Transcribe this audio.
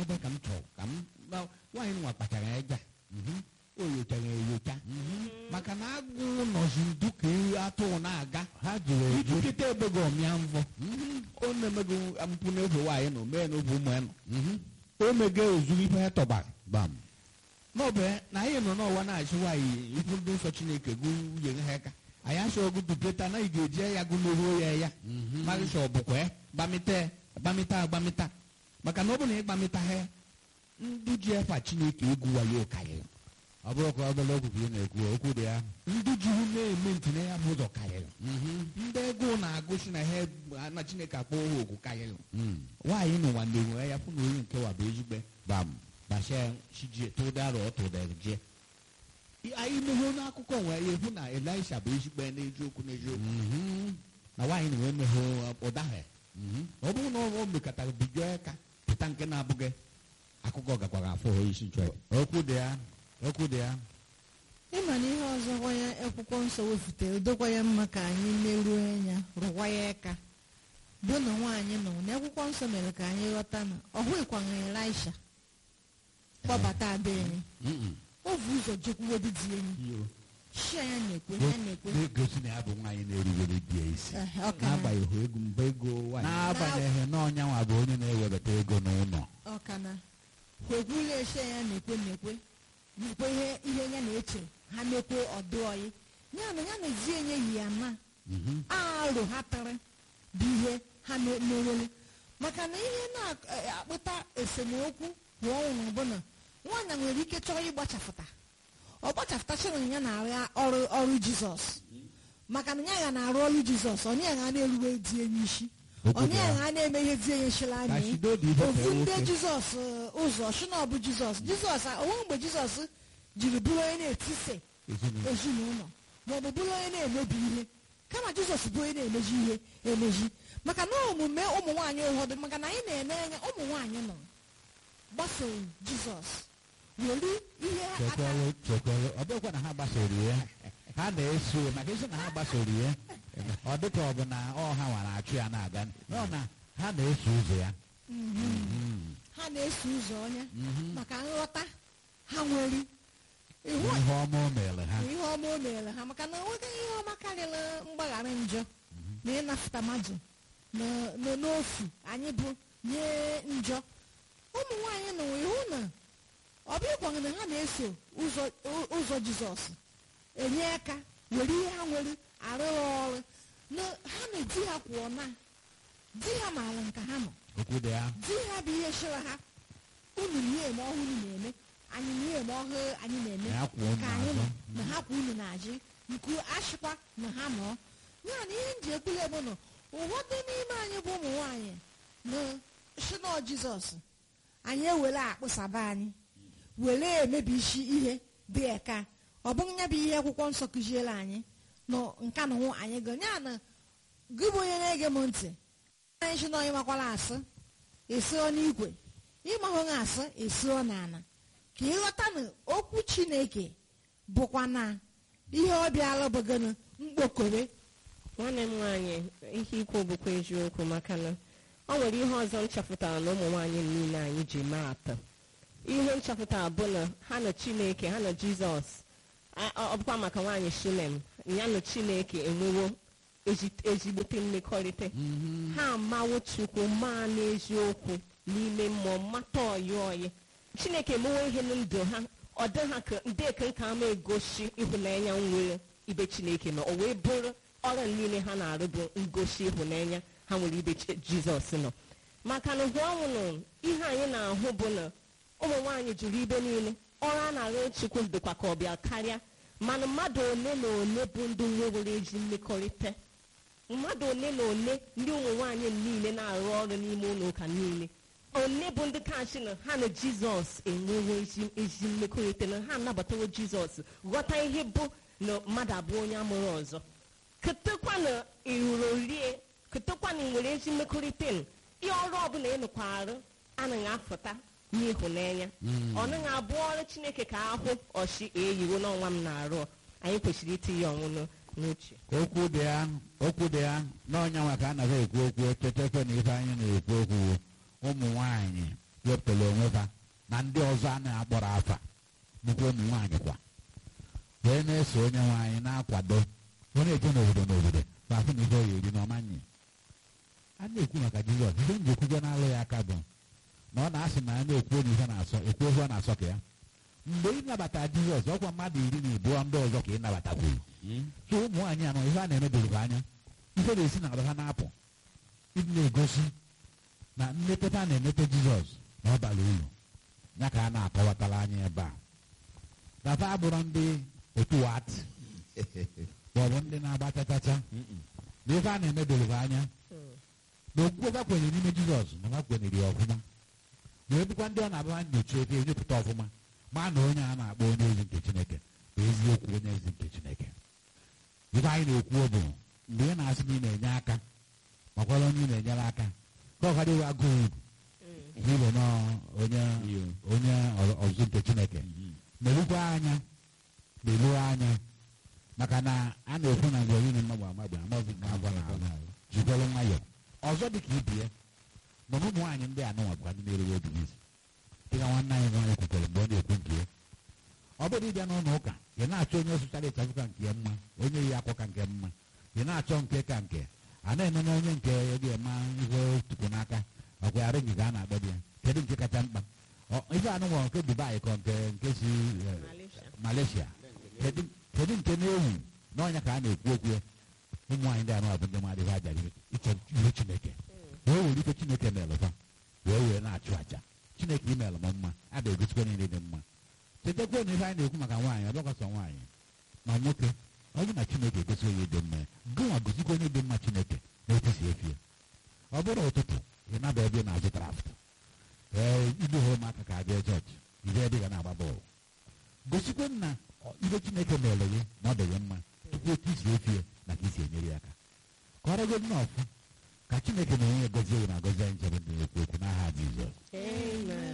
ebe ka m chọrọ ka m na- nwaanyị nwa kpachara eja o nyochara enyocha maka na agụụ nọzi ndu ka ewu atụrụ na-aga ha jụrụ eju ijikịta ebego ọmịa mvọ o na-emego mpụ n'ofe nwaanyị nọ mee n'ofe ụmụ ya nọ o mege ozuru ife ya tọgbara bam n'ọbụ na anyị nọ n'ọwa na-achị nwaanyị ikwu ndị nsọ chineke gụ nwunye ha aka anyị achọ ọgụ dupeta na ị ga-eji ya gụ n'ohu ya ya marịcha ọ bụkwa ya gbamịta gbamịta agbamịta maka na ọ bụ na ịgbamịta ha ndị ji efa chineke egwu wayo karịrị ọ bụrụ ka obere okwu ka ị na-ekwu okwu dị ya ndị juru na-eme ntị na ya bụ ụzọ karịrị ndị ego na-agụsi na ha na chineke akpọ ha ogu karịrị Mm. nwaanyị n'ụwa na-enwe ya fụ na onye nke wa bụ ezigbo bam basịa chijie tụdara ọ tụdara jie anyị meghe n'akụkọ nwe ya efu na elisha bụ ezigbo ya n'eziokwu n'eziokwu Mhm. na nwaanyị na wee meghe ụda ha Mhm. ọ bụrụ na ọ mekọtara bido aka pụta nke na-abụghị akụkọ gakwara afọ ha isi nchọ okwu dị ya okwu dị ya ịma na ihe ọzọkwa ya akwụkwọ nsọ wefụtere dokwa ya mma ka anyị meruo anya rụkwa ya aka bụ na nwaanyị nọ na akwụkwọ nsọ mere ka anyị ghọta na ọ hụghịkwana elisha kpọbata ada enyi Mm-mm. o bụ ụzọ jekwuwedu di enyi shi ya na-ekwe ya na-ekwe na-egosi na ya bụ nwaanyị na-erubere di ya isi Eh, ọ ka na- n'agbanyeghị ego mba ego nwaanyị n'agbanyeghị na ọnyanwa bụ onye na-ewebata ego n'ụlọ ọ ka na kwekwula eshe ya na-ekwe na-ekwe na-ekwe ihe ihe ya na-eche ha na-ekwe ọdụ ọyị ya na ya na ezi enye yi ya na Mhm. arụ ha tara bụ ihe ha na- na-ewere maka na ihe na-akpụta esemokwu bụ ọnwụrụ bụ na nwaanyị nwere ike chọrọ ịgbachapụta ọ gbachapụtachara ya na-arụ ọrụ ọrụ jizọs maka na ya ga na-arụ ọrụ jizọs onye ya ga na-erube di enye isi Okwu dị onye ya ya. ga na-eme ihe di enye shila ka anyị shido dị ife ofu fee ndị nwoke jizọs eh, ụzọ shi na ọ bụ jizọs jizọs a- onwe mgbe jizọs jiri bụrụ onye na-etise Ezinụlọ. ezinụlọ maọbụ bụrụ onye na-emebi ihe kama jizọs bụ onye na-emeji ihe emeji maka na omume ụmụ nwaanyị ụfọdụ maka na anyị na-ene anya ụmụ nwaanyị nọ gbasoro jizọs were ihe aka chekwalụ chekwalụ ọ bụrụkwa na ha gbasoro ya ha na-eso ya maka isi na ha gbasoro ya ọ dịka ọ bụ na ọ ha nwara achụ ya na-aga nọ na ha na-eso ụzọ ya Mhm. ha na-eso ụzọ onye Mhm. maka nghọta ha nwere ihu ihe ọma o mere ha ihe ọma o mere ha maka na enweghị ihe ọma karịrị mgbaghara njọ na ịnapụta mmadụ na- na- n'ofu anyị bụ nye njọ ụmụ nwaanyị nọ ihu na ọ bụghịkwa na ha na-eso ụzọ ụ- ụzọ jizọs enye aka were ihe ha nwere arụ ha ọrụ na ha na di ha kwụọ na di ha maara nka ha nọ okwu dị ya di ha bụ ihe chịrị ha unu na ihe eme ọhụrụ na-eme anyị na ihe eme ọhụrụ anyị na-eme Na ya kwụ unu ka anyị nọ n'azụ. na ha kwụ unu na-ajị nke ashịkwa na ha nọ ya na ihe nji ekwule bụ na ụfọdụ n'ime anyị bụ ụmụ nwaanyị na shinọ jizọs anyị ewere akpụsaba anyị were emebi isi ihe dị eka ọ bụghị ya bụ ihe akwụkwọ nsọ kụziere anyị na nka na ụwụ anyị go ya na gị bụ onye na-ege m ntị anyị shi na onye makwara asị esio n'igwe ịmahụghị asị esio n'ala ka ịghọta na okwu chineke bụkwa na ihe ọ bịala bụgana mkpokore nwanne m nwaanyị ihe ikwu bụkwa eziokwu maka na ọ nwere ihe ọzọ m chọpụtara na ụmụ nwaanyị niile anyị ji maa atọ ihe m chọpụtara bụ na ha na chineke ha na jizọs a- ọ bụkwa maka nwaanyị shinem ya na chineke enwewo ezi- ezigbote mmekọrịta ha amawo chukwu maa n'eziokwu n'ime mmụọ mata ọyị ọyị chineke emewo ihe na ndụ ha ọ dị ha ka ndị eke nka ama egosi ịhụnanya nwere ibe chineke nọ o wee bụrụ ọrụ niile ha na-arụ bụ ngosi ịhụnanya ha nwere ibe Chi- jizọs nọ maka na hụ ọnwụ ihe anyị na-ahụ bụ na ụmụ nwaanyị juru ibe niile ọrụ a na-arụ chukwu dịkwa ka ọbịa karịa mana mmadụ ole na ole bụ ndị nwewere ezi mmekọrịta mmadụ ole na ole ndị ụmụ nwaanyị niile na-arụ ọrụ n'ime ụlọ ụka niile ole bụ ndị kachi na ha na jizọs enwewo ezi ezi mmekọrịta na ha anabatawo jizọs ghọta ihe bụ na mmadụ abụọ onye amụrụ ọzọ ketekwa na ịrụrụ rie ketekwa na ị nwere ezi mmekọrịta nụ. ihe ọrụ ọbụla ị nụkwa arụ anaghị afụta n'ịhụnanya ọ naghị abụ ọrụ chineke ka ahụ ọchị eyiwo n'ọnwa m na-arụ anyị kwesịrị itinye ọnwụnụ n'uche okwu dị ya okwu dị ya n'ọnya nwa ka a nara ekwu okwu echetekwe na ife anyị na-ekwu okwu ụmụ nwanyị wepụtara onwe ha na ndị ọzọ a na-akpọrọ afa bụkwa ụmụ nwaanyị kwa wee na-eso onye nwaanyị na-akwado onye eje n'obodo n'obodo ma afụ na ihe ọ ga-eri n'ọmanye a na-ekwu maka jizọs ihe m ji ekwugo na-alụ ya aka bụ na ọ na-asị na a na-ekwu onye ihe na-asọ ekwu ihe ọ na-asọ ka ya mgbe ị nabata jizọs ọkwa mmadụ iri na abụọ ndị ọzọ ka ị nabatakwuru so ụmụ nwaanyị anọ ihe a na-emedoro ha anya ihe na-esi na ha na-apụ ịdị na-egosi na mmetụta a na-emete jizọs na ọ bara uru ya ka a na-akọwatara anya ebe a nafa abụrụ ndị otu wat maọbụ ndị na-agba chachacha na ife a na-emedoro ha anya na okwukwe ha kwenyere n'ime jizọs na ha kwenyere ya ọfụma na ebukwa ndị ọ na-abụha nyocha ebe enyepụta ọfụma ma na onye a na-akpọ onye ozi nke chineke bụ eziokwu onye ozi nke chineke ife anyị na-ekwu bụ mgbe ị na-asị na ị na-enye aka makwara onye ị na-enyere aka ka ọ ghara iwe agụụ uru ịbụ nọọ onye onye ọzụzụ nke chineke merukwa anya meruo anya maka na a na-ekwu na mgbe onye mmadụ amagbe amaghị na agwa na ahụ jikwere nwayọọ ọzọ dị ka ibie nọ na ụmụ nwaanyị ndị anụnwa bụkwa ndị na-erewe obi isi dịka nwanne anyị nwaanyị kwukwere mgbe ọ na-ekwu nke ya ọ bụrụ ịbịa n'ụlọ ụka ị na-achọ onye sụchara ịchafụ ka nke mma onye yi akwa ka nke mma ị na-achọ nke ka nke a na-eme na onye nke ga-eme ihe tupu n'aka ọkwa ya ringi ka a na-akpọ di ya kedu nke kacha mkpa ife anụnwa nke dubai ka nke nke si malaysia kedu nke na-ewu n'ọnya ka a na-ekwu okwu ya ụmụ nwaanyị ndị anụ bụ ndị mmadụ ihe aja ịchọ ihe chineke wee were ife chineke melụfa wee wee na-achụ aja chineke imelụ m mma a ga-egosikwa niile dị mma chetakwa na ihe anyị na-ekwu maka nwaanyị ọbịakwasọ nwaanyị ma nwoke ọ bụ na chineke egosi onye dị mma gụnwa gosikwa onye dị mma chineke na-etisi efi ya ọ bụrụ ụtụtụ ị naba ebe ị na-azụ draft ee ibu hụrụ ụmụaka ka abịa jọji ibe ebe ị ga na-agba bọọlụ gosikwa na ibe chineke mere gị na ọ dị gị mma tupu otu isi efi ya na ka isi enyere ya aka ka ọ rego nnọọ ọfụ ka chineke na onye gozie gị na gozie anyị nchebe ndị na-ekwu okwu n'aha jizọs Amen.